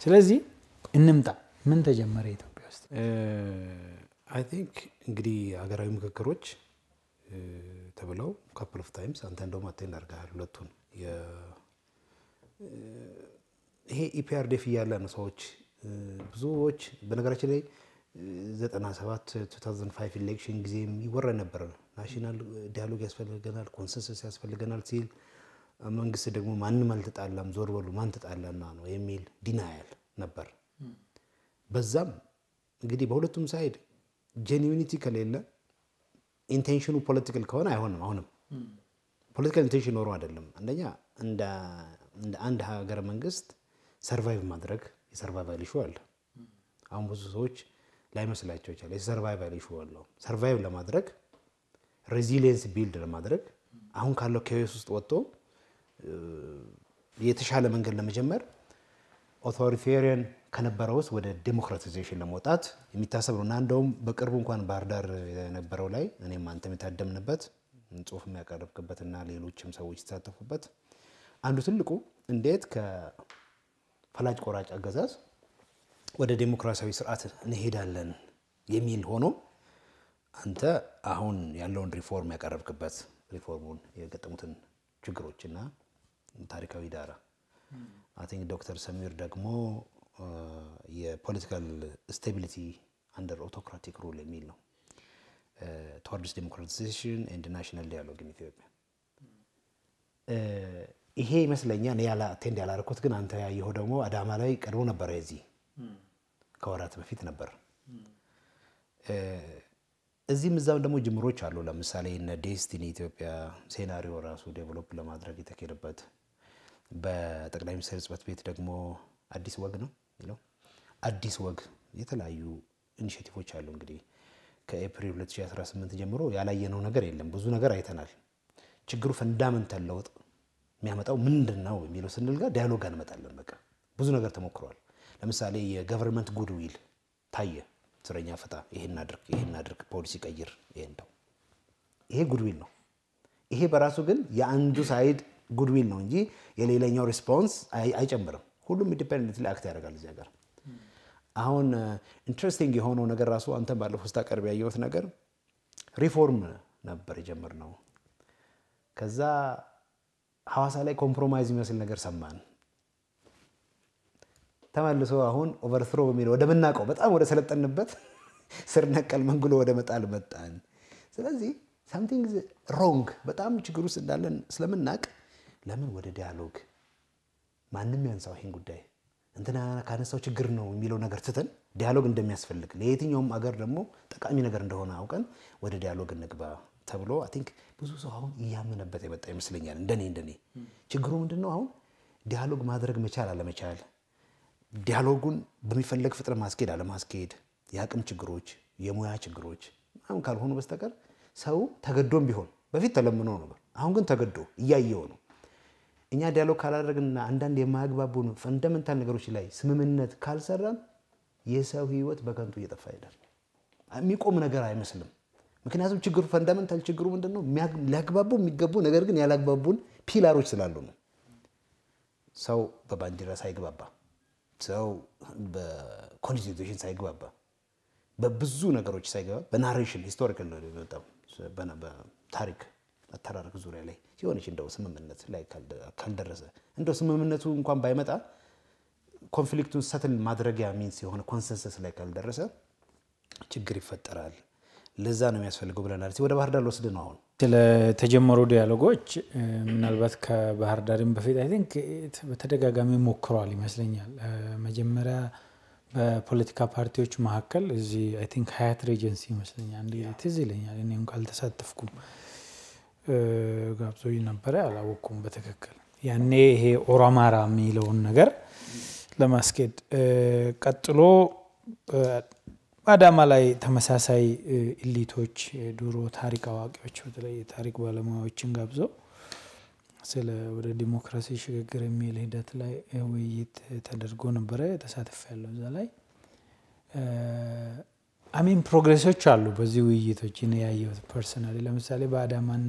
ስለዚህ እንምጣ። ምን ተጀመረ ኢትዮጵያ ውስጥ? አይ ቲንክ እንግዲህ ሀገራዊ ምክክሮች ተብለው ካፕል ኦፍ ታይምስ አንተ እንደውም አቴንድ አድርገሃል ሁለቱን። ይሄ ኢፒአርዴፍ እያለ ነው ሰዎች ብዙዎች በነገራችን ላይ 97 2005 ኢሌክሽን ጊዜም ይወራ ነበር። ናሽናል ዲያሎግ ያስፈልገናል፣ ኮንሰንሰስ ያስፈልገናል ሲል መንግስት ደግሞ ማንም አልተጣላም፣ ዞር በሉ ማን ተጣላና ነው የሚል ዲናያል ነበር። በዛም እንግዲህ በሁለቱም ሳይድ ጄኒዩኒቲ ከሌለ ኢንቴንሽኑ ፖለቲካል ከሆነ አይሆንም። አሁንም ፖለቲካል ኢንቴንሽን ኖሮ አይደለም። አንደኛ እንደ አንድ ሀገረ መንግስት ሰርቫይቭ ማድረግ የሰርቫይቫል ኢሹ አለ። አሁን ብዙ ሰዎች ላይመስላቸው ይቻላል። የሰርቫይቫል ኢሹ አለው። ሰርቫይቭ ለማድረግ ሬዚሊየንስ ቢልድ ለማድረግ አሁን ካለው ኬዎስ ውስጥ ወጥቶ የተሻለ መንገድ ለመጀመር ኦቶሪቴሪያን ከነበረው ውስጥ ወደ ዴሞክራቲዜሽን ለመውጣት የሚታሰብ ነው እና እንደውም በቅርቡ እንኳን ባህር ዳር የነበረው ላይ እኔም አንተም የታደምንበት ጽሁፍ የሚያቀርብክበት እና ሌሎችም ሰዎች የተሳተፉበት አንዱ ትልቁ እንዴት ከፈላጭ ቆራጭ አገዛዝ ወደ ዴሞክራሲያዊ ስርዓት እንሄዳለን የሚል ሆኖ አንተ አሁን ያለውን ሪፎርም ያቀረብክበት ሪፎርሙን የገጠሙትን ችግሮችና ታሪካዊ ዳራ አይ ቲንክ ዶክተር ሰሚር ደግሞ የፖለቲካል ስቴቢሊቲ አንደር ኦቶክራቲክ ሩል የሚል ነው ቶዋርድስ ዴሞክራቲዜሽን ኤንድ ናሽናል ዲያሎግ ኢን ኢትዮጵያ። ይሄ ይመስለኛል ያላ አቴንድ ያላረኩት ግን አንተ ያየኸው ደግሞ አዳማ ላይ ቀድሞ ነበረ። የዚህ ከወራት በፊት ነበር። እዚህም እዛም ደግሞ ጅምሮች አሉ። ለምሳሌ እነ ዴስቲኒ ኢትዮጵያ ሴናሪዮ ራሱ ዴቨሎፕ ለማድረግ የተካሄደበት በጠቅላይ ሚኒስትር ጽሕፈት ቤት ደግሞ አዲስ ወግ ነው የሚለው አዲስ ወግ የተለያዩ ኢኒሼቲቮች አሉ። እንግዲህ ከኤፕሪል 2018 ጀምሮ ያላየነው ነገር የለም። ብዙ ነገር አይተናል። ችግሩ ፈንዳመንታል ለውጥ የሚያመጣው ምንድን ነው የሚለው ስንል ጋር ዲያሎግ እንመጣለን። በቃ ብዙ ነገር ተሞክሯል። ለምሳሌ የገቨርንመንት ጉድዊል ታየ። እስረኛ ፍታ፣ ይሄን አድርግ፣ ይሄን አድርግ፣ ፖሊሲ ቀይር፣ ይሄን ተው። ይሄ ጉድዊል ነው። ይሄ በራሱ ግን የአንዱ ሳይድ ጉድዊል ነው እንጂ የሌላኛው ሪስፖንስ አይጨምርም። ሁሉም ኢንዲፔንደንት ላይ አክት ያደርጋል እዚህ ሀገር። አሁን ኢንትረስቲንግ የሆነው ነገር ራሱ አንተ ባለፈው ስታቀርብ ያየሁት ነገር ሪፎርም ነበር የጀመርነው። ከዛ ሐዋሳ ላይ ኮምፕሮማይዝ የሚመስል ነገር ሰማን። ተመልሶ አሁን ኦቨርትሮ በሚለው ወደ ምናውቀው በጣም ወደ ሰለጠንበት ስር ነቀል መንግሎ ወደ መጣል መጣን። ስለዚህ ሳምቲንግ ሮንግ በጣም ችግር ውስጥ እንዳለን ስለምናውቅ ለምን ወደ ዲያሎግ ማንም ያንሳው ይሄን ጉዳይ እንትና ካነሳው ችግር ነው የሚለው ነገር ትተን ዲያሎግ እንደሚያስፈልግ ለየትኛውም አገር ደግሞ ጠቃሚ ነገር እንደሆነ አውቀን ወደ ዲያሎግ እንግባ ተብሎ አይ ቲንክ ብዙ ሰው አሁን እያመነበት የመጣ ይመስለኛል። እንደኔ እንደኔ ችግሩ ምንድን ነው? አሁን ዲያሎግ ማድረግ መቻል አለመቻል፣ ዲያሎጉን በሚፈለግ ፍጥነት ማስኬድ አለማስኬድ፣ የአቅም ችግሮች፣ የሙያ ችግሮች አሁን ካልሆኑ በስተቀር ሰው ተገዶም ቢሆን በፊት ተለምኖ ነበር። አሁን ግን ተገዶ እያየው ነው። እኛ ዲያሎግ ካላደረግንና አንዳንድ የማያግባቡን ፈንዳመንታል ነገሮች ላይ ስምምነት ካልሰራን የሰው ሕይወት በከንቱ እየጠፋ ይሄዳል። የሚቆም ነገር አይመስልም። ምክንያቱም ችግሩ ፈንዳመንታል ችግሩ ምንድን ነው? ሊያግባቡ የሚገቡ ነገር ግን ያላግባቡን ፒላሮች ስላሉ ነው። ሰው በባንዲራ ሳይግባባ፣ ሰው በኮንስቲቱሽን ሳይግባባ፣ በብዙ ነገሮች ሳይገባ በናሬሽን ሂስቶሪካል ነው የመጣው በታሪክ አተራረክ ዙሪያ ላይ ሲሆንች እንደው ስምምነት ላይ ካልደረሰ እንደው ስምምነቱ እንኳን ባይመጣ ኮንፍሊክቱን ሰትል ማድረጊያ ሚንስ የሆነ ኮንሰንሰስ ላይ ካልደረሰ ችግር ይፈጠራል። ለዛ ነው የሚያስፈልገው ብለናል። ወደ ባህር ዳር ልወስድ ነው አሁን ስለተጀመሩ ዲያሎጎች ምናልባት ከባህር ዳርም በፊት አይ ቲንክ በተደጋጋሚ ሞክረዋል ይመስለኛል። መጀመሪያ በፖለቲካ ፓርቲዎች መካከል እዚህ አይ ቲንክ ሀያት ሬጀንሲ ይመስለኛል እንዲ ትዝ ይለኛል። እኔም ካልተሳተፍኩም ጋብዞኝ ነበረ፣ አላወቅኩም በትክክል ያኔ ይሄ ኦሮማራ የሚለውን ነገር ለማስኬድ ቀጥሎ አዳማ ላይ ተመሳሳይ ኢሊቶች ድሮ ታሪክ አዋቂዎች በተለይ የታሪክ ባለሙያዎችን ጋብዘው ስለ ወደ ዲሞክራሲ ሽግግር የሚል ሂደት ላይ ውይይት ተደርጎ ነበረ። ተሳትፍ ያለው እዛ ላይ አሚን ፕሮግሬሶች አሉ። በዚህ ውይይቶች እኔ ያየሁት ፐርሰናሊ ለምሳሌ በአዳማና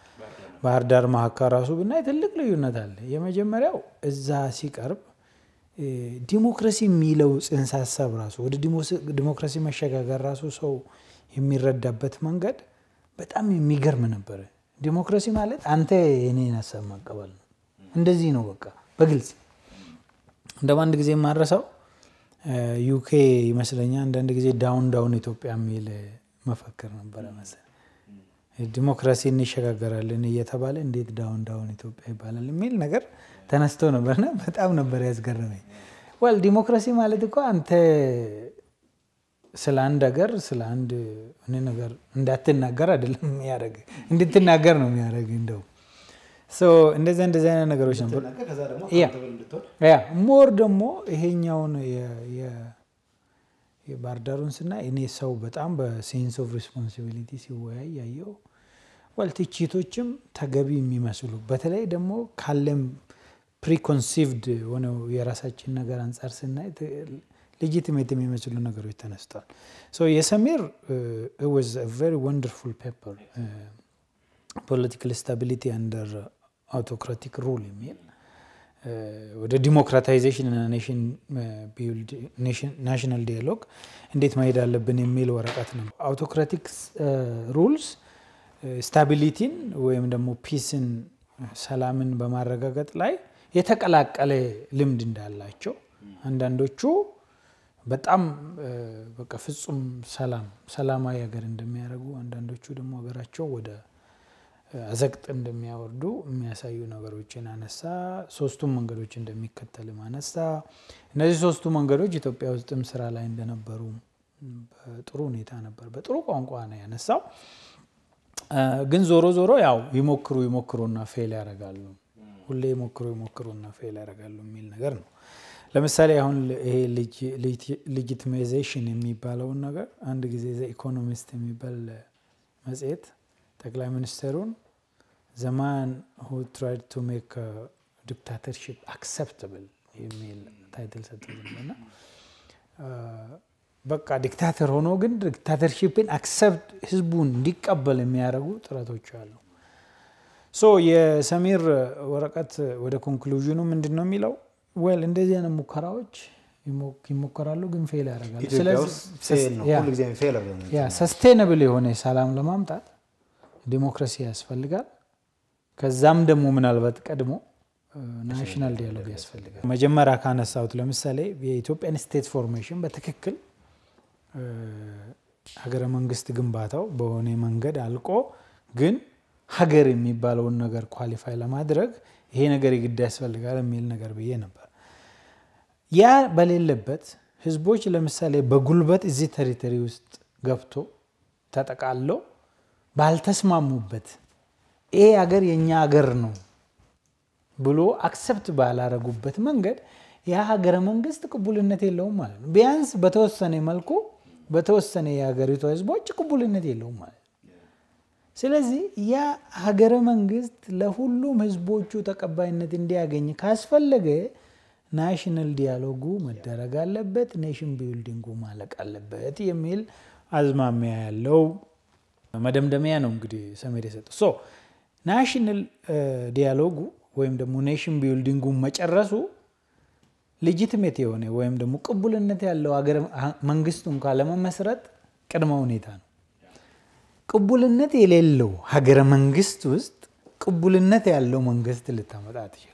በባህር ዳር መካከል ራሱ ብናይ ትልቅ ልዩነት አለ። የመጀመሪያው እዛ ሲቀርብ ዲሞክራሲ የሚለው ጽንሰ ሀሳብ ራሱ ወደ ዲሞክራሲ መሸጋገር ራሱ ሰው የሚረዳበት መንገድ በጣም የሚገርም ነበረ። ዲሞክራሲ ማለት አንተ የኔን ሀሳብ ማቀበል ነው። እንደዚህ ነው በቃ በግልጽ እንደ አንድ ጊዜ የማረሳው ዩኬ ይመስለኛል አንዳንድ ጊዜ ዳውን ዳውን ኢትዮጵያ የሚል መፈክር ነበረ መሰለኝ። ዲሞክራሲ እንሸጋገራለን እየተባለ እንዴት ዳውን ዳውን ኢትዮጵያ ይባላል የሚል ነገር ተነስቶ ነበርና በጣም ነበር ያስገረመኝ። ወል ዲሞክራሲ ማለት እኮ አንተ ስለ አንድ ሀገር ስለ አንድ ነገር እንዳትናገር አይደለም የሚያደርግ እንድትናገር ነው የሚያደርግ እንደው እንደዚያ እንደዚህ አይነት ነገሮች ነበሩ። ያ ሞር ደግሞ ይሄኛውን የባህር ዳሩን ስናይ እኔ ሰው በጣም በሴንስ ኦፍ ሪስፖንሲቢሊቲ ሲወያይ ያየው ወል ትችቶችም ተገቢ የሚመስሉ በተለይ ደግሞ ካለም ፕሪኮንሲቭድ ሆነው የራሳችን ነገር አንጻር ስናይ ሌጂቲሜት የሚመስሉ ነገሮች ተነስተዋል። የሰሜር ወዝ ቨሪ ወንደርፉል ፔፐር ፖለቲካል ስታቢሊቲ አንደር አውቶክራቲክ ሩል የሚል ወደ ዲሞክራታይዜሽን እና ናሽናል ዲያሎግ እንዴት መሄድ አለብን የሚል ወረቀት ነው። አውቶክራቲክ ሩልስ ስታቢሊቲን ወይም ደግሞ ፒስን፣ ሰላምን በማረጋገጥ ላይ የተቀላቀለ ልምድ እንዳላቸው አንዳንዶቹ በጣም በቃ ፍጹም ሰላም ሰላማዊ ሀገር እንደሚያደርጉ አንዳንዶቹ ደግሞ ሀገራቸው ወደ አዘቅጥ እንደሚያወርዱ የሚያሳዩ ነገሮችን አነሳ። ሶስቱም መንገዶች እንደሚከተልም አነሳ። እነዚህ ሶስቱ መንገዶች ኢትዮጵያ ውስጥም ስራ ላይ እንደነበሩ በጥሩ ሁኔታ ነበር፣ በጥሩ ቋንቋ ነው ያነሳው። ግን ዞሮ ዞሮ ያው ይሞክሩ ይሞክሩና ፌል ያደርጋሉ፣ ሁሌ ይሞክሩ ይሞክሩና ፌል ያደርጋሉ የሚል ነገር ነው። ለምሳሌ አሁን ይሄ ሌጂቲማይዜሽን የሚባለውን ነገር አንድ ጊዜ ዘ ኢኮኖሚስት የሚባል መጽሔት ጠቅላይ ሚኒስትሩን ዘማን ሁ ትራይድ ቱ ሜክ ዲክታተርሽፕ አክሰፕተብል የሚል ታይትል ሰጥቶልና በቃ ዲክታተር ሆኖ ግን ዲክታተርሽፕን አክሰፕት ህዝቡን እንዲቀበል የሚያደርጉ ጥረቶች አሉ። ሶ የሰሚር ወረቀት ወደ ኮንክሉዥኑ ምንድን ነው የሚለው? ዌል እንደዚህ አይነት ሙከራዎች ይሞከራሉ፣ ግን ፌል ያደርጋሉ። ሰስቴነብል የሆነ ሰላም ለማምጣት ዲሞክራሲ ያስፈልጋል። ከዛም ደግሞ ምናልባት ቀድሞ ናሽናል ዲያሎግ ያስፈልጋል። መጀመሪያ ካነሳሁት ለምሳሌ የኢትዮጵያን ስቴት ፎርሜሽን በትክክል ሀገረ መንግስት ግንባታው በሆነ መንገድ አልቆ ግን ሀገር የሚባለውን ነገር ኳሊፋይ ለማድረግ ይሄ ነገር የግድ ያስፈልጋል የሚል ነገር ብዬ ነበር። ያ በሌለበት ህዝቦች ለምሳሌ በጉልበት እዚህ ቴሪቶሪ ውስጥ ገብቶ ተጠቃለው ባልተስማሙበት ይሄ ሀገር የእኛ ሀገር ነው ብሎ አክሰፕት ባላረጉበት መንገድ ያ ሀገረ መንግስት ቅቡልነት የለውም ማለት ነው። ቢያንስ በተወሰነ መልኩ በተወሰነ የሀገሪቷ ህዝቦች ቅቡልነት የለውም ማለት ነው። ስለዚህ ያ ሀገረ መንግስት ለሁሉም ህዝቦቹ ተቀባይነት እንዲያገኝ ካስፈለገ ናሽናል ዲያሎጉ መደረግ አለበት፣ ኔሽን ቢልዲንጉ ማለቅ አለበት የሚል አዝማሚያ ያለው መደምደሚያ ነው እንግዲህ ሰሜድ የሰጠው። ሶ ናሽናል ዲያሎጉ ወይም ደግሞ ኔሽን ቢልዲንጉ መጨረሱ ሌጂትሜት የሆነ ወይም ደግሞ ቅቡልነት ያለው ሀገር መንግስቱ እንኳ ለመመስረት ቅድመ ሁኔታ ነው። ቅቡልነት የሌለው ሀገረ መንግስት ውስጥ ቅቡልነት ያለው መንግስት ልታመጣ አትችልም።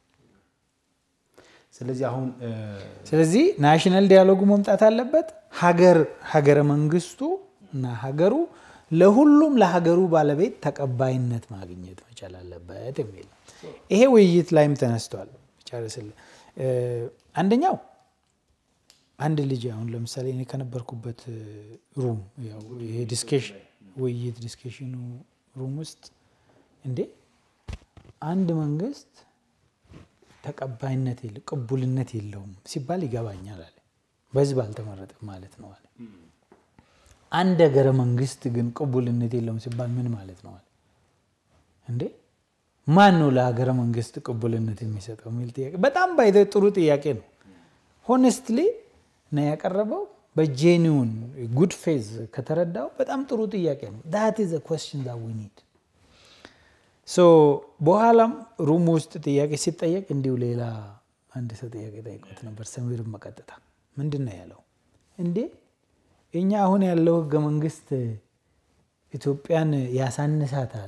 ስለዚህ አሁን ስለዚህ ናሽናል ዲያሎጉ መምጣት አለበት። ሀገር ሀገረ መንግስቱ እና ሀገሩ ለሁሉም ለሀገሩ ባለቤት ተቀባይነት ማግኘት መቻል አለበት የሚል ይሄ ውይይት ላይም ተነስቷል። ጨርስል አንደኛው አንድ ልጅ አሁን ለምሳሌ እኔ ከነበርኩበት ሩም ይሄ ዲስኬሽን ውይይት ዲስኬሽኑ ሩም ውስጥ እንዴ አንድ መንግስት ተቀባይነት የለ ቅቡልነት የለውም ሲባል ይገባኛል አለ። በህዝብ አልተመረጠም ማለት ነው አለ። አንድ ሀገረ መንግስት ግን ቅቡልነት የለውም ሲባል ምን ማለት ነው አለ። እንዴ ማን ነው ለሀገረ መንግስት ቅቡልነት የሚሰጠው የሚል ጥያቄ በጣም ባይተ ጥሩ ጥያቄ ነው። ሆነስትሊ ነው ያቀረበው። በጄኒውን ጉድ ፌዝ ከተረዳው በጣም ጥሩ ጥያቄ ነው። ዳት ኢዝ ኮስችን ዛ ዊ ኒድ ሶ በኋላም ሩም ውስጥ ጥያቄ ሲጠየቅ እንዲሁ ሌላ አንድ ሰው ጥያቄ ጠይቆት ነበር ሰሚርን በቀጥታ ምንድን ነው ያለው? እንዴ እኛ አሁን ያለው ህገ መንግስት ኢትዮጵያን ያሳንሳታል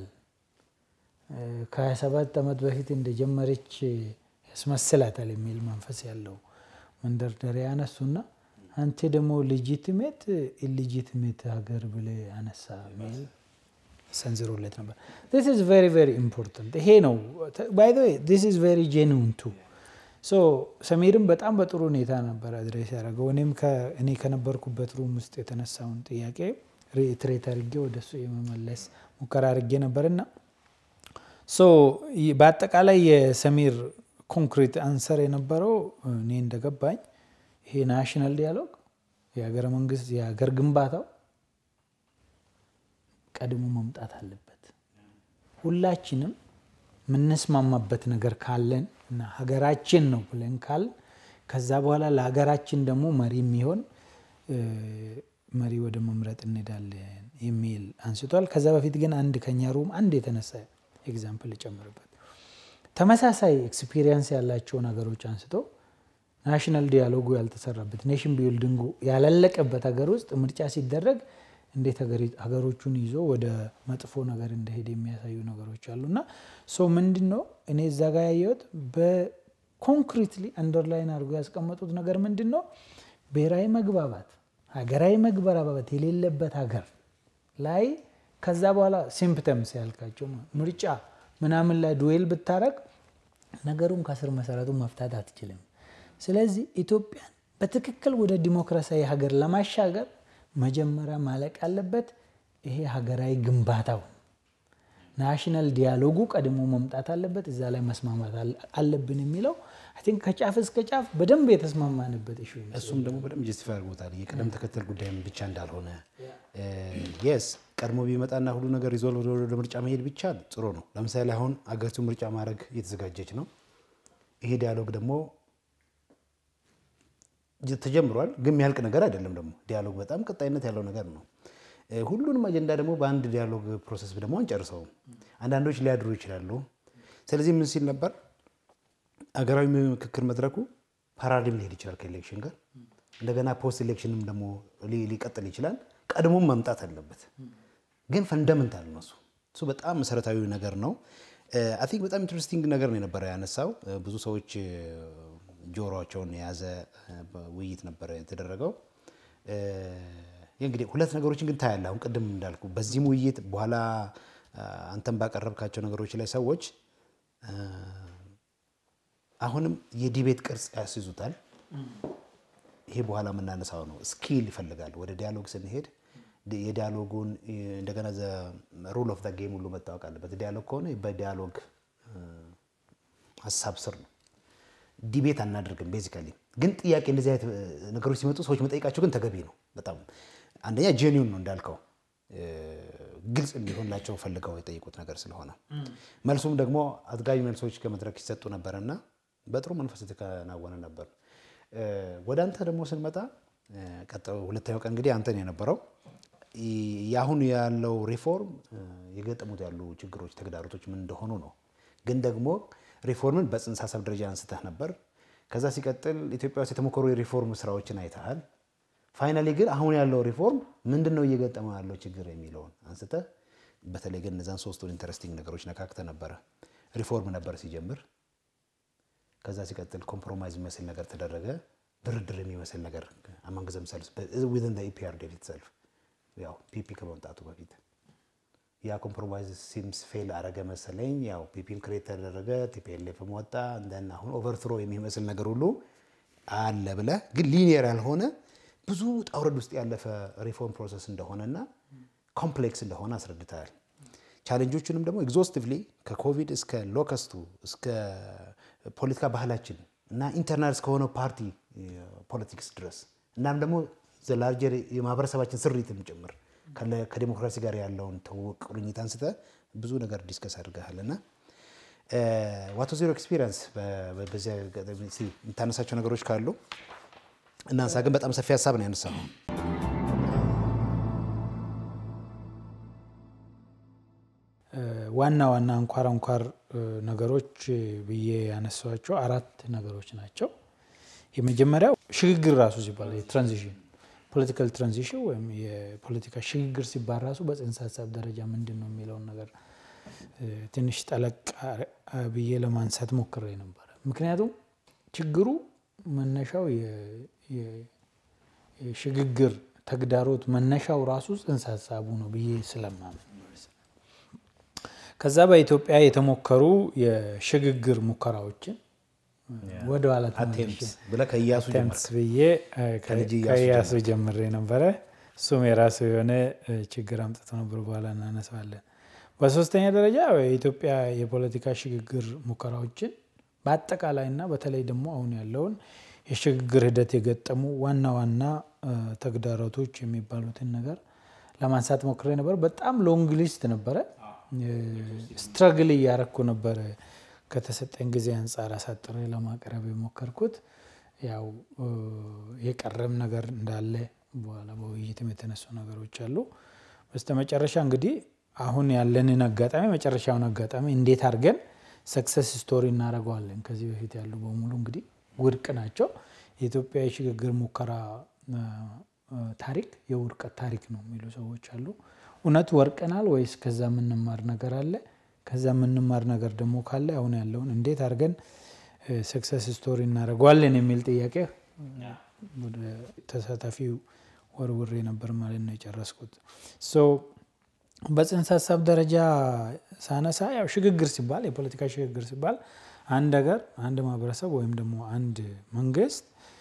ከ27 ዓመት በፊት እንደጀመረች ያስመስላታል የሚል መንፈስ ያለው መንደርደሪያ ያነሱና አንተ ደግሞ ሌጂቲሜት ኢሌጂቲሜት ሀገር ብለህ አነሳ የሚል ሰንዝሮለት ነበር። ስ ኢዝ ቬሪ ቬሪ ኢምፖርታንት ይሄ ነው። ባይ ዘ ዌይ ስ ኢዝ ቬሪ ጄኑዊን ቱ ሶ ሰሜርም በጣም በጥሩ ሁኔታ ነበር አድሬስ ያደረገው። እኔም እኔ ከነበርኩበት ሩም ውስጥ የተነሳውን ጥያቄ ሪትሬት አድርጌ ወደሱ የመመለስ ሙከራ አድርጌ ነበርና ሶ በአጠቃላይ የሰሚር ኮንክሪት አንሰር የነበረው እኔ እንደገባኝ ይሄ ናሽናል ዲያሎግ የሀገረ መንግስት የሀገር ግንባታው ቀድሞ መምጣት አለበት። ሁላችንም የምንስማማበት ነገር ካለን እና ሀገራችን ነው ብለን ካል ከዛ በኋላ ለሀገራችን ደግሞ መሪ የሚሆን መሪ ወደ መምረጥ እንሄዳለን የሚል አንስቷል። ከዛ በፊት ግን አንድ ከኛ ሩም አንድ የተነሳ ኤግዛምፕል ጨምርበት ተመሳሳይ ኤክስፒሪየንስ ያላቸው ነገሮች አንስቶ ናሽናል ዲያሎጉ ያልተሰራበት ኔሽን ቢልዲንጉ ያላለቀበት ሀገር ውስጥ ምርጫ ሲደረግ እንዴት ሀገሮቹን ይዞ ወደ መጥፎ ነገር እንደሄድ የሚያሳዩ ነገሮች አሉ እና ሶ ምንድን ነው እኔ እዛ ጋር ያየሁት በኮንክሪትሊ አንደርላይን አድርጎ ያስቀመጡት ነገር ምንድን ነው ብሔራዊ መግባባት ሀገራዊ መግባባት የሌለበት ሀገር ላይ ከዛ በኋላ ሲምፕተምስ ያልካቸው ምርጫ ምናምን ላይ ዱዌል ብታረግ ነገሩን ከስር መሰረቱ መፍታት አትችልም። ስለዚህ ኢትዮጵያን በትክክል ወደ ዲሞክራሲያዊ ሀገር ለማሻገር መጀመሪያ ማለቅ ያለበት ይሄ ሀገራዊ ግንባታው ናሽናል ዲያሎጉ ቀድሞ መምጣት አለበት። እዛ ላይ መስማማት አለብን የሚለው አይ ቲንክ ከጫፍ እስከ ጫፍ በደንብ የተስማማንበት ኢሹ እሱም ደግሞ በደንብ ጀስቲፋይ አድርጎታል። የቅደም ተከተል ጉዳይም ብቻ እንዳልሆነ የስ ቀድሞ ቢመጣና ሁሉ ነገር ሪዞልቭ ወደ ምርጫ መሄድ ብቻ ጥሩ ነው። ለምሳሌ አሁን አገሪቱ ምርጫ ማድረግ እየተዘጋጀች ነው። ይሄ ዲያሎግ ደግሞ ተጀምሯል፣ ግን የሚያልቅ ነገር አይደለም። ደግሞ ዲያሎግ በጣም ቀጣይነት ያለው ነገር ነው። ሁሉንም አጀንዳ ደግሞ በአንድ ዲያሎግ ፕሮሰስ ደግሞ አንጨርሰውም። አንዳንዶች ሊያድሩ ይችላሉ። ስለዚህ ምን ሲል ነበር አገራዊ ምክክር መድረኩ ፓራዲም ሊሄድ ይችላል ከኤሌክሽን ጋር እንደገና ፖስት ኤሌክሽንም ደግሞ ሊቀጥል ይችላል። ቀድሞም መምጣት አለበት፣ ግን ፈንደመንታል ነው እሱ እሱ በጣም መሰረታዊ ነገር ነው። አይ ቲንክ በጣም ኢንትረስቲንግ ነገር ነው የነበረ ያነሳው ብዙ ሰዎች ጆሮቸውን የያዘ ውይይት ነበረ የተደረገው። እንግዲህ ሁለት ነገሮችን ግን ታያለህ። አሁን ቅድም እንዳልኩ በዚህም ውይይት በኋላ አንተም ባቀረብካቸው ነገሮች ላይ ሰዎች አሁንም የዲቤት ቅርጽ ያስይዙታል። ይሄ በኋላ የምናነሳው ነው። ስኪል ይፈልጋል። ወደ ዲያሎግ ስንሄድ የዲያሎጉን እንደገና ሩል ኦፍ ጌም ሁሉ መታወቅ አለበት። ዲያሎግ ከሆነ በዲያሎግ ሀሳብ ስር ነው። ዲቤት አናደርግም። ቤዚካሊ ግን ጥያቄ እንደዚህ አይነት ነገሮች ሲመጡ ሰዎች መጠየቃቸው ግን ተገቢ ነው። በጣም አንደኛ ጄኒውን ነው እንዳልከው ግልጽ እንዲሆንላቸው ፈልገው የጠየቁት ነገር ስለሆነ መልሱም ደግሞ አጥጋቢ መልሶች ከመድረክ ሲሰጡ ነበረና በጥሩ መንፈስ የተከናወነ ነበር። ወደ አንተ ደግሞ ስንመጣ ሁለተኛው ቀን እንግዲህ አንተን የነበረው የአሁን ያለው ሪፎርም የገጠሙት ያሉ ችግሮች፣ ተግዳሮቶች ምን እንደሆኑ ነው። ግን ደግሞ ሪፎርምን በጽንሰ ሀሳብ ደረጃ አንስተህ ነበር። ከዛ ሲቀጥል ኢትዮጵያ ውስጥ የተሞከሩ የሪፎርም ስራዎችን አይተሃል። ፋይናሊ ግን አሁን ያለው ሪፎርም ምንድን ነው እየገጠመው ያለው ችግር የሚለውን አንስተህ በተለይ ግን እነዛን ሶስቱን ኢንተረስቲንግ ነገሮች ነካክተህ ነበረ። ሪፎርም ነበር ሲጀምር፣ ከዛ ሲቀጥል ኮምፕሮማይዝ የሚመስል ነገር ተደረገ፣ ድርድር የሚመስል ነገር አማንግ ዘምሰልስ ዊዝን ኢፒአርዲኤፍ ኢትሰልፍ ያው ፒፒ ከመምጣቱ በፊት ያ ኮምፕሮማይዝ ሲምስ ፌል አረገ መሰለኝ። ያው ፒፒም ክሬት ተደረገ፣ ቲፒኤልኤፍም ወጣ። እንደና አሁን ኦቨርትሮ የሚመስል ነገር ሁሉ አለ ብለህ ግን ሊኒየር ያልሆነ ብዙ ውጣ ውረድ ውስጥ ያለፈ ሪፎርም ፕሮሰስ እንደሆነና ኮምፕሌክስ እንደሆነ አስረድተሃል። ቻሌንጆቹንም ደግሞ ኤግዞስቲቭሊ ከኮቪድ እስከ ሎከስቱ እስከ ፖለቲካ ባህላችን እና ኢንተርናል እስከሆነው ፓርቲ ፖለቲክስ ድረስ እናም ደግሞ ዘላርጀር የማህበረሰባችን ስሪትም ጭምር ከዲሞክራሲ ጋር ያለውን ትውውቅ ቁርኝት አንስተ ብዙ ነገር ዲስከስ አድርገሃል እና ዋቶ ዜሮ ኤክስፒሪየንስ በዚያ የምታነሳቸው ነገሮች ካሉ እናንሳ። ግን በጣም ሰፊ ሀሳብ ነው ያነሳው። ዋና ዋና አንኳር አንኳር ነገሮች ብዬ ያነሷቸው አራት ነገሮች ናቸው። የመጀመሪያው ሽግግር ራሱ ሲባል ትራንዚሽን ፖለቲካል ትራንዚሽን ወይም የፖለቲካ ሽግግር ሲባል ራሱ በጽንሰ ሀሳብ ደረጃ ምንድን ነው የሚለውን ነገር ትንሽ ጠለቅ ብዬ ለማንሳት ሞክሬ ነበረ። ምክንያቱም ችግሩ መነሻው የሽግግር ተግዳሮት መነሻው ራሱ ጽንሰ ሀሳቡ ነው ብዬ ስለማምን ከዛ በኢትዮጵያ የተሞከሩ የሽግግር ሙከራዎችን ወደ ኋላ ብለህ ከኢያሱ ተምስ ብዬ ከኢያሱ ጀምሬ ነበረ። እሱም የራሱ የሆነ ችግር አምጥቶ ነበር፣ በኋላ እናነሳዋለን። በሶስተኛ ደረጃ የኢትዮጵያ የፖለቲካ ሽግግር ሙከራዎችን በአጠቃላይና በተለይ ደግሞ አሁን ያለውን የሽግግር ሂደት የገጠሙ ዋና ዋና ተግዳሮቶች የሚባሉትን ነገር ለማንሳት ሞክሬ ነበር። በጣም ሎንግ ሊስት ነበረ። ስትረግል እያረኩ ነበረ ከተሰጠኝ ጊዜ አንጻር አሳጥሬ ለማቅረብ የሞከርኩት ያው የቀረም ነገር እንዳለ በኋላ በውይይትም የተነሱ ነገሮች አሉ። በስተመጨረሻ እንግዲህ አሁን ያለንን አጋጣሚ መጨረሻውን አጋጣሚ እንዴት አድርገን ሰክሰስ ስቶሪ እናደርገዋለን። ከዚህ በፊት ያሉ በሙሉ እንግዲህ ውድቅ ናቸው። የኢትዮጵያ የሽግግር ሙከራ ታሪክ የውድቀት ታሪክ ነው የሚሉ ሰዎች አሉ። እውነት ወርቀናል ወይስ ከዛ የምንማር ነገር አለ? ከዛ የምንማር ነገር ደግሞ ካለ አሁን ያለውን እንዴት አድርገን ሰክሰስ ስቶሪ እናደርገዋለን የሚል ጥያቄ ወደ ተሳታፊው ወርውሬ ነበር ማለት ነው የጨረስኩት። በጽንሰ ሀሳብ ደረጃ ሳነሳ ያው ሽግግር ሲባል የፖለቲካ ሽግግር ሲባል አንድ ሀገር፣ አንድ ማህበረሰብ ወይም ደግሞ አንድ መንግስት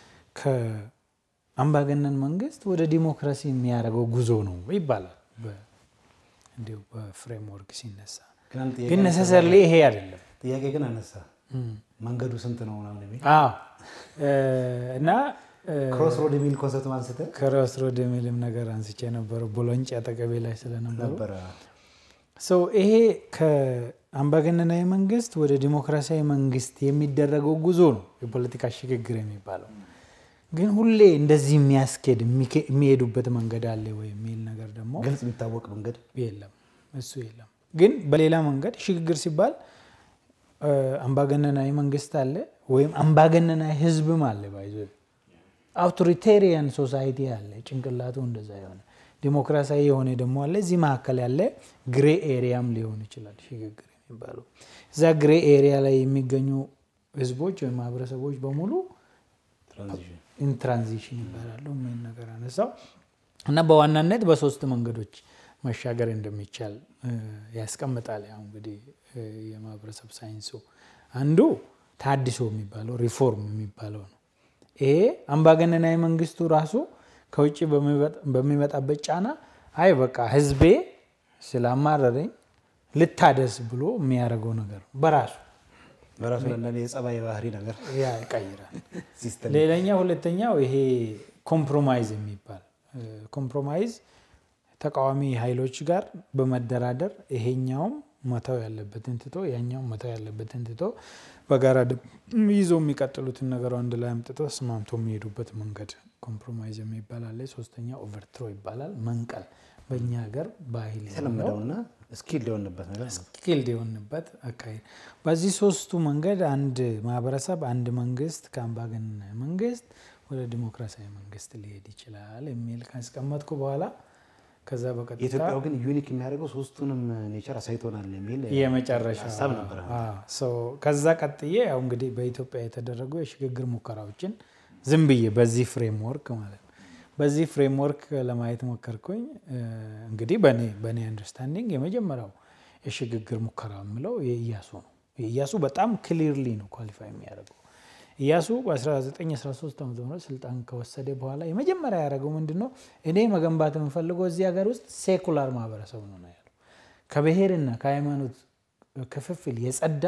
ከአምባገነን መንግስት ወደ ዲሞክራሲ የሚያደርገው ጉዞ ነው ይባላል እንዲሁ በፍሬምወርክ ሲነሳ ግን ነሰሰርሊ ይሄ አይደለም። ጥያቄ ግን አነሳ መንገዱ ስንት ነው ምናምን የሚል እና ክሮስ ሮድ የሚል ኮንሰፕት አንስተ ክሮስ ሮድ የሚልም ነገር አንስቼ ነበረ ቦሎንጭ አጠገቤ ላይ ስለነበሩ ነበረ። ይሄ ከአምባገነናዊ መንግስት ወደ ዲሞክራሲያዊ መንግስት የሚደረገው ጉዞ ነው የፖለቲካ ሽግግር የሚባለው። ግን ሁሌ እንደዚህ የሚያስኬድ የሚሄዱበት መንገድ አለ ወይ የሚል ነገር ደግሞ ግልጽ የሚታወቅ መንገድ የለም። እሱ የለም። ግን በሌላ መንገድ ሽግግር ሲባል አምባገነናዊ መንግስት አለ ወይም አምባገነናዊ ህዝብም አለ። ባይዞ አውቶሪቴሪያን ሶሳይቲ አለ፣ ጭንቅላቱ እንደዛ የሆነ ዲሞክራሲያዊ የሆነ ደግሞ አለ። እዚህ መካከል ያለ ግሬ ኤሪያም ሊሆን ይችላል ሽግግር የሚባለው። እዛ ግሬ ኤሪያ ላይ የሚገኙ ህዝቦች ወይም ማህበረሰቦች በሙሉ ኢንትራንዚሽን ይባላሉ። ምን ነገር አነሳው እና በዋናነት በሶስት መንገዶች መሻገር እንደሚቻል ያስቀምጣል። ያው እንግዲህ የማህበረሰብ ሳይንሱ አንዱ ታድሶ የሚባለው ሪፎርም የሚባለው ነው። ይሄ አምባገነናዊ መንግስቱ ራሱ ከውጭ በሚመጣበት ጫና አይ በቃ ህዝቤ ስላማረረኝ ልታደስ ብሎ የሚያደርገው ነገር በራሱ በራሱ ለእንደኔ የጸባይ ባህሪ ነገር ያ ይቀይራል። ሌላኛ ሁለተኛው ይሄ ኮምፕሮማይዝ የሚባል ኮምፕሮማይዝ ተቃዋሚ ኃይሎች ጋር በመደራደር ይሄኛውም መተው ያለበትን ትቶ ያኛውም መተው ያለበትን ትቶ በጋራ ይዞ የሚቀጥሉትን ነገር አንድ ላይ አምጥቶ ስማምቶ የሚሄዱበት መንገድ ኮምፕሮማይዝ የሚባል አለ። ሶስተኛ ኦቨርትሮ ይባላል። መንቀል በእኛ ሀገር ባህል የተለመደውና ስኪል የሆንበት ነገር ነው። ስኪልድ የሆንበት አካሄድ። በዚህ ሶስቱ መንገድ አንድ ማህበረሰብ አንድ መንግስት ከአምባገነናዊ መንግስት ወደ ዲሞክራሲያዊ መንግስት ሊሄድ ይችላል የሚል ካስቀመጥኩ በኋላ ከዛ በቀጥታ የኢትዮጵያው ግን ዩኒክ የሚያደርገው ሶስቱንም ኔቸር አሳይቶናል የሚል የመጨረሻ ሀሳብ ነበረ። ከዛ ቀጥዬ ያው እንግዲህ በኢትዮጵያ የተደረጉ የሽግግር ሙከራዎችን ዝም ብዬ በዚህ ፍሬምወርክ ማለት ነው በዚህ ፍሬምወርክ ለማየት ሞከርኩኝ። እንግዲህ በእኔ በእኔ አንደርስታንዲንግ የመጀመሪያው የሽግግር ሙከራ የምለው የኢያሱ ነው። የኢያሱ በጣም ክሊርሊ ነው ኳሊፋይ የሚያደርገው። ኢያሱ በ1913 ዓ ም ስልጣን ከወሰደ በኋላ የመጀመሪያ ያደረገው ምንድን ነው? እኔ መገንባት የምፈልገው እዚህ ሀገር ውስጥ ሴኩላር ማህበረሰብ ነው ነው ያለው። ከብሔርና ከሃይማኖት ክፍፍል የጸዳ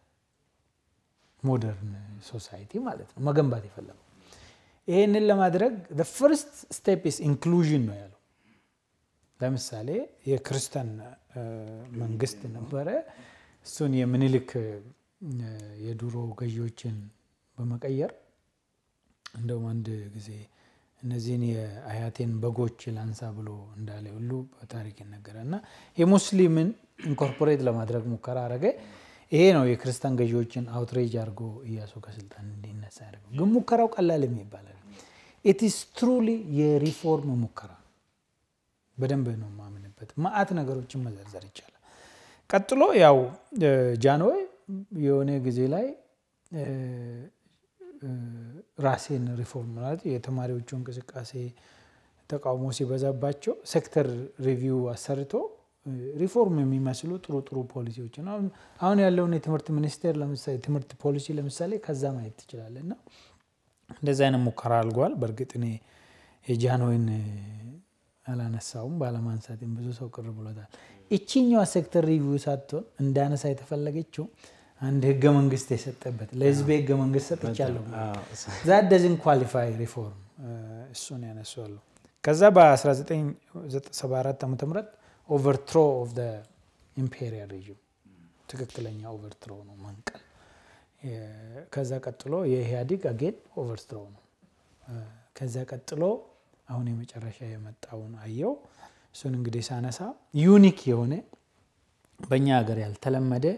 ሞደርን ሶሳይቲ ማለት ነው መገንባት የፈለገው። ይህንን ለማድረግ ፈርስት ስቴፕ ኢስ ኢንክሉዥን ነው ያለው። ለምሳሌ የክርስቲያን መንግስት ነበረ። እሱን የምኒልክ የድሮ ገዢዎችን በመቀየር እንደውም አንድ ጊዜ እነዚህን የአያቴን በጎች ላንሳ ብሎ እንዳለ ሁሉ በታሪክ ይነገራል እና የሙስሊምን ኢንኮርፖሬት ለማድረግ ሙከራ አረገ። ይሄ ነው የክርስቲያን ገዢዎችን አውትሬጅ አድርጎ እያሱ ከስልጣን እንዲነሳ ያደርገው። ግን ሙከራው ቀላል የሚባል ኢትስ ትሩሊ የሪፎርም ሙከራ በደንብ ነው የማምንበት። መዓት ነገሮችን መዘርዘር ይቻላል። ቀጥሎ ያው ጃንሆይ የሆነ ጊዜ ላይ ራሴን ሪፎርም ማለት የተማሪዎቹ እንቅስቃሴ ተቃውሞ ሲበዛባቸው ሴክተር ሪቪው አሰርቶ ሪፎርም የሚመስሉ ጥሩ ጥሩ ፖሊሲዎችን አሁን ያለውን የትምህርት ሚኒስቴር ለምሳሌ ትምህርት ፖሊሲ ለምሳሌ ከዛ ማየት ትችላለህ። እና እንደዚህ አይነት ሙከራ አልጓል። በእርግጥ እኔ የጃንሆይን አላነሳውም ባለማንሳትም ብዙ ሰው ቅር ብሎታል። እቺኛዋ ሴክተር ሪቪው ሳትሆን እንዳነሳ የተፈለገችው አንድ ህገ መንግስት የሰጠበት ለህዝብ ህገ መንግስት ሰጥቻለሁ ዛት ደዝን ኳሊፋይ ሪፎርም እሱን ያነሷሉ። ከዛ በ1974 ዓ ም ኦቨርትሮ ኦፍ ኢምፔሪያል ሬዥም ትክክለኛ ኦቨርትሮ ነው መንቀል። ከዛ ቀጥሎ የኢህአዲግ አጌን ኦቨርትሮ ነው። ከዛ ቀጥሎ አሁን የመጨረሻ የመጣውን አየው። እሱን እንግዲህ ሳነሳ ዩኒክ የሆነ በእኛ ሀገር ያልተለመደ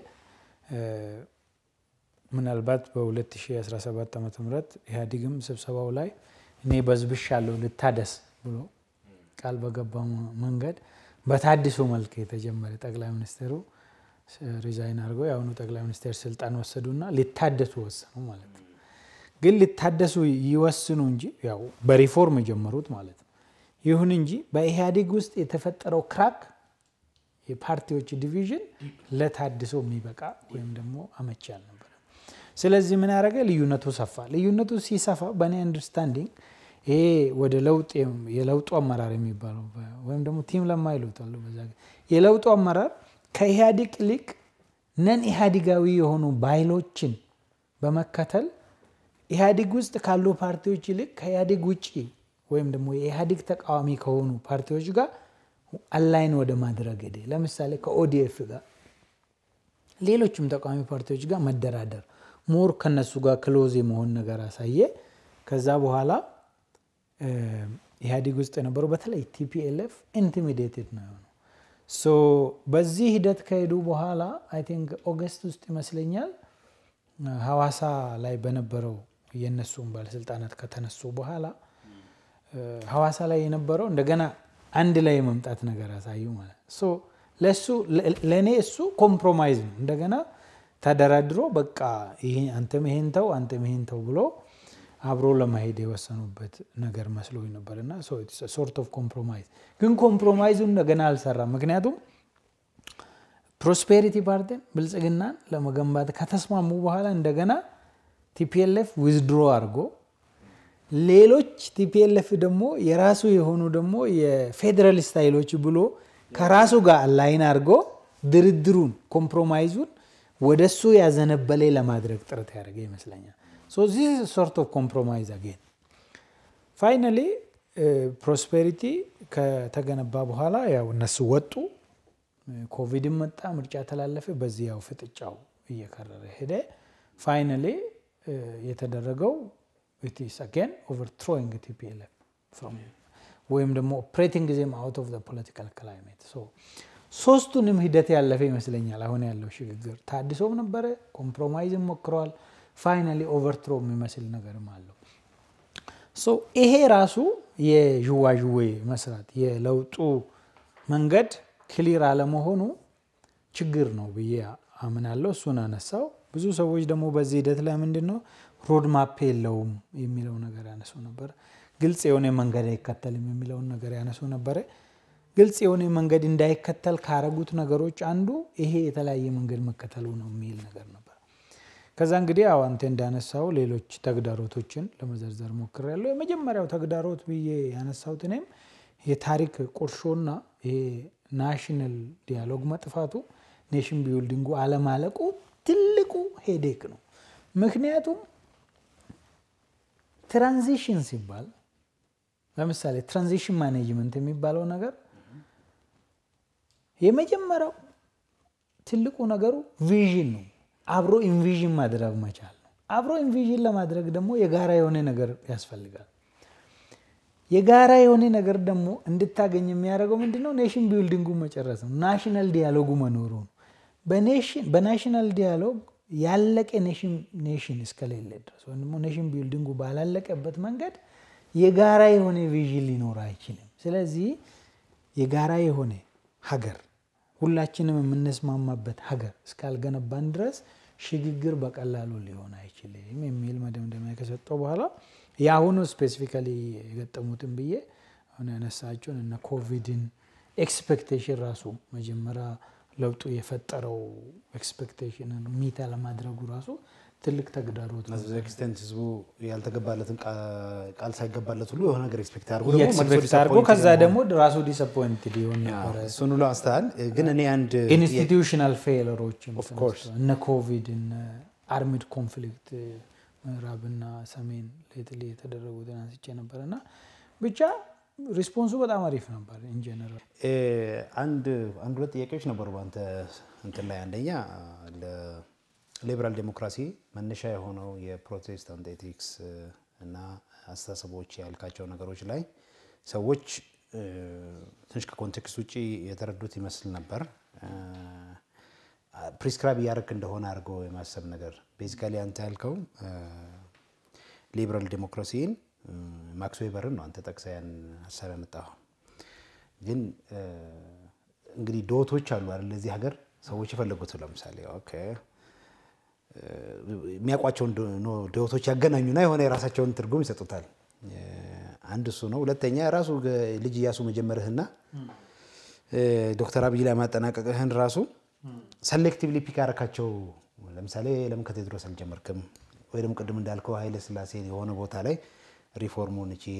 ምናልባት በ2017 ዓ ም ኢህአዲግም ስብሰባው ላይ እኔ በዝብሻለሁ ልታደስ ብሎ ቃል በገባው መንገድ በታድሶ መልክ የተጀመረ ጠቅላይ ሚኒስትሩ ሪዛይን አድርገው የአሁኑ ጠቅላይ ሚኒስትር ስልጣን ወሰዱና ሊታደሱ ወሰኑ ማለት ነው። ግን ሊታደሱ ይወስኑ እንጂ ያው በሪፎርም የጀመሩት ማለት ነው። ይሁን እንጂ በኢህአዴግ ውስጥ የተፈጠረው ክራክ የፓርቲዎች ዲቪዥን ለታድሶ የሚበቃ ወይም ደግሞ አመቺ አልነበረ። ስለዚህ ምን ያደረገ ልዩነቱ ሰፋ። ልዩነቱ ሲሰፋ በእኔ አንደርስታንዲንግ ይሄ ወደ ለውጥ የለውጡ አመራር የሚባለው ወይም ደግሞ ቲም ለማ ይሉታሉ በዛ የለውጡ አመራር ከኢህአዴግ ይልቅ ነን ኢህአዲጋዊ የሆኑ ባይሎችን በመከተል ኢህአዴግ ውስጥ ካሉ ፓርቲዎች ይልቅ ከኢህአዴግ ውጭ ወይም ደግሞ የኢህአዴግ ተቃዋሚ ከሆኑ ፓርቲዎች ጋር አላይን ወደ ማድረግ ሄደ። ለምሳሌ ከኦዲኤፍ ጋር ሌሎችም ተቃዋሚ ፓርቲዎች ጋር መደራደር ሞር ከነሱ ጋር ክሎዝ የመሆን ነገር አሳየ። ከዛ በኋላ ኢህአዴግ ውስጥ የነበረው በተለይ ቲፒኤልኤፍ ኢንቲሚዴትድ ነው የሆነው። ሶ በዚህ ሂደት ከሄዱ በኋላ አይ ቲንክ ኦገስት ውስጥ ይመስለኛል ሐዋሳ ላይ በነበረው የእነሱን ባለስልጣናት ከተነሱ በኋላ ሐዋሳ ላይ የነበረው እንደገና አንድ ላይ የመምጣት ነገር አሳዩ ማለት ሶ ለእሱ ለእኔ እሱ ኮምፕሮማይዝ ነው። እንደገና ተደራድሮ በቃ አንተም ይሄን ተው አንተም ይሄን ተው ብሎ አብሮ ለመሄድ የወሰኑበት ነገር መስሎኝ ነበር እና ሶርት ኦፍ ኮምፕሮማይዝ ግን ኮምፕሮማይዙን እንደገና አልሰራም። ምክንያቱም ፕሮስፔሪቲ ፓርቲን ብልጽግናን ለመገንባት ከተስማሙ በኋላ እንደገና ቲፒኤልኤፍ ዊዝድሮ አድርጎ ሌሎች ቲፒኤልኤፍ ደግሞ የራሱ የሆኑ ደግሞ የፌዴራሊስት ኃይሎች ብሎ ከራሱ ጋር ላይን አድርጎ ድርድሩን ኮምፕሮማይዙን ወደሱ ያዘነበለ ለማድረግ ጥረት ያደረገ ይመስለኛል። ሶ ዚስ ሶርት ኦፍ ኮምፕሮማይዝ አጌን ፋይናሊ ፕሮስፔሪቲ ከተገነባ በኋላ ያው እነሱ ወጡ። ኮቪድም መጣ፣ ምርጫ ተላለፈ። በዚህ ያው ፍጥጫው እየከረረ ሄደ። ፋይናሊ የተደረገው ኢትስ አጌን ኦቨርትሮይንግ ቲፒኤልኤፍ ወይም ደግሞ ኦፕሬቲንግ ዜም አውት ኦፍ ፖለቲካል ክላይሜት ሶስቱንም ሂደት ያለፈ ይመስለኛል። አሁን ያለው ሽግግር ታድሶም ነበረ፣ ኮምፕሮማይዝም ሞክረዋል። ፋይናሊ ኦቨርትሮ የሚመስል ነገርም አለው። ይሄ ራሱ የዥዋዥዌ መስራት የለውጡ መንገድ ክሊር አለመሆኑ ችግር ነው ብዬ አምናለሁ። እሱን አነሳው። ብዙ ሰዎች ደግሞ በዚህ ሂደት ላይ ምንድን ነው ሮድማፕ የለውም የሚለው ነገር ያነሱ ነበር። ግልጽ የሆነ መንገድ አይከተልም የሚለውን ነገር ያነሱ ነበረ። ግልጽ የሆነ መንገድ እንዳይከተል ካረጉት ነገሮች አንዱ ይሄ የተለያየ መንገድ መከተሉ ነው የሚል ነገር ነበር። ከዛ እንግዲህ አዎ አንተ እንዳነሳው ሌሎች ተግዳሮቶችን ለመዘርዘር ሞክሬያለሁ። የመጀመሪያው ተግዳሮት ብዬ ያነሳሁት እኔም የታሪክ ቁርሾና ይሄ ናሽናል ዲያሎግ መጥፋቱ፣ ኔሽን ቢውልዲንጉ አለማለቁ ትልቁ ሄዴክ ነው። ምክንያቱም ትራንዚሽን ሲባል ለምሳሌ ትራንዚሽን ማኔጅመንት የሚባለው ነገር የመጀመሪያው ትልቁ ነገሩ ቪዥን ነው። አብሮ ኢንቪዥን ማድረግ መቻል ነው። አብሮ ኢንቪዥን ለማድረግ ደግሞ የጋራ የሆነ ነገር ያስፈልጋል። የጋራ የሆነ ነገር ደግሞ እንድታገኝ የሚያደርገው ምንድነው? ኔሽን ቢልዲንጉ መጨረስ ነው። ናሽናል ዲያሎጉ መኖሩ ነው። በናሽናል ዲያሎግ ያለቀ ኔሽን እስከሌለ ድረስ ወይም ደግሞ ኔሽን ቢልዲንጉ ባላለቀበት መንገድ የጋራ የሆነ ቪዥን ሊኖር አይችልም። ስለዚህ የጋራ የሆነ ሀገር ሁላችንም የምንስማማበት ሀገር እስካልገነባን ድረስ ሽግግር በቀላሉ ሊሆን አይችልም የሚል መደምደሚያ ከሰጠው በኋላ የአሁኑ ስፔሲፊካሊ የገጠሙትን ብዬ አሁን ያነሳቸውን እነ ኮቪድን ኤክስፔክቴሽን ራሱ መጀመሪያ ለውጡ የፈጠረው ኤክስፔክቴሽንን ሚታ ለማድረጉ ራሱ ትልቅ ተግዳሮት ነው። በዚህ ኤክስቴንት ህዝቡ ያልተገባለትን ቃል ሳይገባለት ሁሉ የሆነ ነገር ኤክስፔክት አድርጎ ደግሞ መልሶ ኤክስፔክት አድርጎ disappointed ከዛ የመሆን- ደግሞ ራሱ ዲስአፖይንትድ ይሆን ነበረ። እሱን ሁሉ አንስተሃል። ግን እኔ አንድ ኢንስቲትዩሽናል ፌለሮችም Of course. ተነስተዋል። እነ ኮቪድ እነ አርሚድ ኮንፍሊክት ምዕራብና ሰሜን ሌትሊ የተደረጉትን አንስቼ ነበር እና ብቻ ሪስፖንሱ በጣም አሪፍ ነበር ኢንጀነራል። እ፣ አንድ አንድ ሁለት ጥያቄዎች ነበሩ በአንተ እንትን ላይ አንደኛ ለሊበራል ዴሞክራሲ መነሻ የሆነው የፕሮቴስታንት ኤቲክስ እ፣ እና አስተሳሰቦች ያልካቸው ነገሮች ላይ ሰዎች እ፣ ትንሽ ከኮንቴክስት ውጭ የተረዱት ይመስል ነበር ፕሪስክራይብ እያደረክ እንደሆነ አድርገው የማሰብ ነገር ቤዚካሊ አንተ ያልከው ሊበራል ዴሞክራሲን ማክስ ዌበርን ነው አንተ ጠቅሰህ ያን ሀሳብ ያመጣኸው። ግን እ፣ እንግዲህ ዶቶች አሉ አይደል? ለዚህ ሀገር ሰዎች የፈለጉት ለምሳሌ ኦኬ እ፣ የሚያውቋቸውን ዶ- ኖ- ዶቶች ያገናኙና የሆነ የራሳቸውን ትርጉም ይሰጡታል። እ፣ አንድ እሱ ነው። ሁለተኛ ራሱ ገ- ልጅ እያሱ መጀመርህና እ፣ ዶክተር አብይ ላይ ማጠናቀቅህን ራሱ ሰሌክቲቭሊ ፒክ ያረካቸው ለምሳሌ ለምን ከቴዎድሮስ አልጀመርክም? ወይ ደግሞ ቅድም እንዳልከው ኃይለ ስላሴ የሆነ ቦታ ላይ ሪፎርሙን እቺ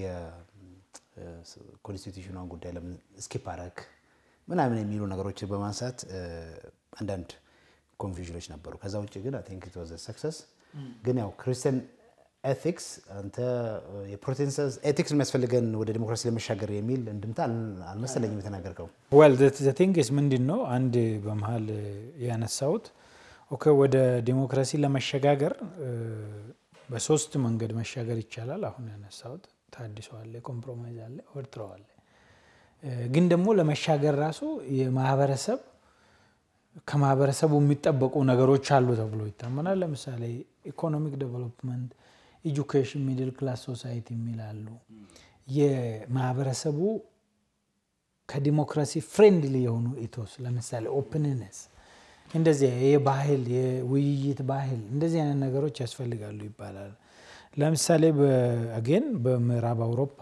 ኮንስቲቱሽኗን ጉዳይ ለምን ስኪፕ አረክ ምናምን የሚሉ ነገሮች በማንሳት እ፣ አንዳንድ ኮንፊውዥኖች ነበሩ። ከዛ ውጭ ግን አይ ቲንክ ኢት ዋዝ ሰክሰስ። ግን ያው ክርስቲያን ኤቲክስ አንተ የፕሮቴስታንት ኤቲክስ የሚያስፈልገን ወደ ዲሞክራሲ ለመሻገር የሚል እንድምታ አል- አልመሰለኝም የተናገርከው። ዌል ዘ ቲንግስ ምንድን ነው አንድ በመሀል ያነሳሁት ኦኬ ወደ ዲሞክራሲ ለመሸጋገር እ፣ በሶስት መንገድ መሻገር ይቻላል። አሁን ያነሳሁት ታድሶ አለ፣ ኮምፕሮማይዝ አለ፣ ኦቨርትሮ አለ። እ፣ ግን ደግሞ ለመሻገር ራሱ የማህበረሰብ ከማህበረሰቡ የሚጠበቁ ነገሮች አሉ ተብሎ ይታመናል። ለምሳሌ ኢኮኖሚክ ዴቨሎፕመንት፣ ኤጁኬሽን፣ ሚድል ክላስ ሶሳይቲ የሚላሉ የማህበረሰቡ ከዲሞክራሲ ፍሬንድሊ የሆኑ ኢቶስ ለምሳሌ ኦፕንነስ እንደዚህ የባህል የውይይት ባህል እንደዚህ አይነት ነገሮች ያስፈልጋሉ ይባላል። ለምሳሌ አጌን በምዕራብ አውሮፓ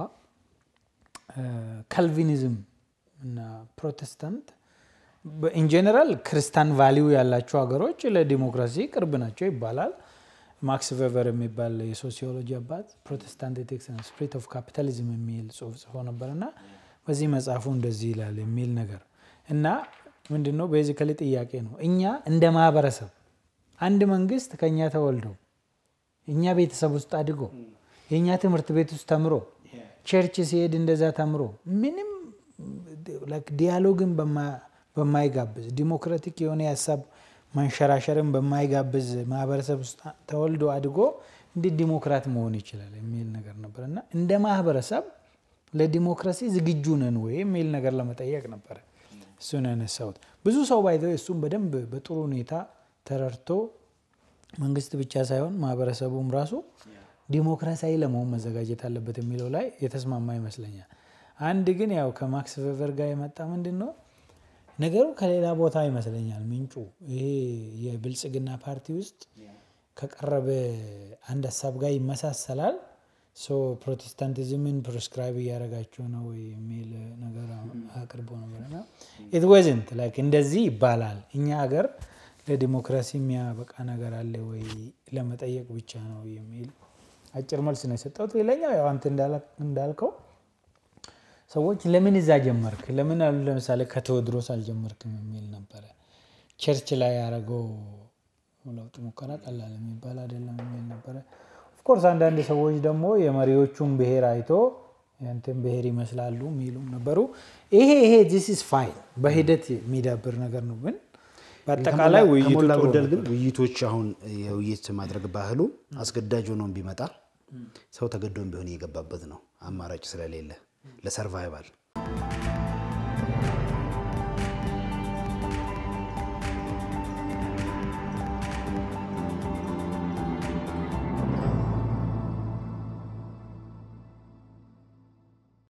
ካልቪኒዝም እና ፕሮቴስታንት ኢንጀነራል ክርስቲያን ቫሊዩ ያላቸው ሀገሮች ለዲሞክራሲ ቅርብ ናቸው ይባላል። ማክስ ቬቨር የሚባል የሶሲዮሎጂ አባት ፕሮቴስታንት ኤቲክስ ስፕሪት ኦፍ ካፒታሊዝም የሚል ጽሁፍ ጽፎ ነበር እና በዚህ መጽሐፉ እንደዚህ ይላል የሚል ነገር እና ምንድነው ቤዚካሊ ጥያቄ ነው። እኛ እንደ ማህበረሰብ አንድ መንግስት ከእኛ ተወልዶ እኛ ቤተሰብ ውስጥ አድጎ የእኛ ትምህርት ቤት ውስጥ ተምሮ ቸርች ሲሄድ እንደዛ ተምሮ ምንም ዲያሎግን በማይጋብዝ ዲሞክራቲክ የሆነ የሀሳብ መንሸራሸርን በማይጋብዝ ማህበረሰብ ውስጥ ተወልዶ አድጎ እንዴት ዲሞክራት መሆን ይችላል የሚል ነገር ነበር እና እንደ ማህበረሰብ ለዲሞክራሲ ዝግጁ ነን ወይ የሚል ነገር ለመጠየቅ ነበረ እሱን ያነሳሁት። ብዙ ሰው ባይዘው እሱን በደንብ በጥሩ ሁኔታ ተረድቶ መንግስት ብቻ ሳይሆን ማህበረሰቡም ራሱ ዲሞክራሲያዊ ለመሆን መዘጋጀት አለበት የሚለው ላይ የተስማማ ይመስለኛል። አንድ ግን ያው ከማክስ ቬቨር ጋር የመጣ ምንድን ነው ነገሩ ከሌላ ቦታ ይመስለኛል ምንጩ ይሄ የብልጽግና ፓርቲ ውስጥ ከቀረበ አንድ ሀሳብ ጋር ይመሳሰላል። ሶ ፕሮቴስታንቲዝምን ፕሪስክራይብ እያደረጋቸው ነው ወይ የሚል ነገር አቅርቦ ነበር። ኢት ወዝንት ላይክ እንደዚህ ይባላል። እኛ ሀገር ለዲሞክራሲ የሚያበቃ ነገር አለ ወይ ለመጠየቅ ብቻ ነው የሚል አጭር መልስ ነው የሰጠሁት። ሌላኛው ያው አንተ እንዳልከው ሰዎች ለምን እዛ ጀመርክ ለምን አሉ ለምሳሌ ከቴዎድሮስ አልጀመርክም የሚል ነበረ። ቸርች ላይ ያደረገው ለውጥ ሙከራ ቀላል የሚባል አይደለም የሚል ነበረ። ኦፍኮርስ አንዳንድ ሰዎች ደግሞ የመሪዎቹን ብሔር አይቶ ያንተን ብሔር ይመስላሉ የሚሉ ነበሩ። ይሄ ይሄ ዚስ ኢዝ ፋይን በሂደት የሚዳብር ነገር ነው። ግን በአጠቃላይ ውይይቱ ከሞላ ጥሩ ጎደል ግን ነበር። ውይይቶች አሁን የውይይት ማድረግ ባህሉ አስገዳጅ ሆኖ ቢመጣ ሰው ተገዶም ቢሆን እየገባበት ነው። አማራጭ ስለሌለ ለሰርቫይቫል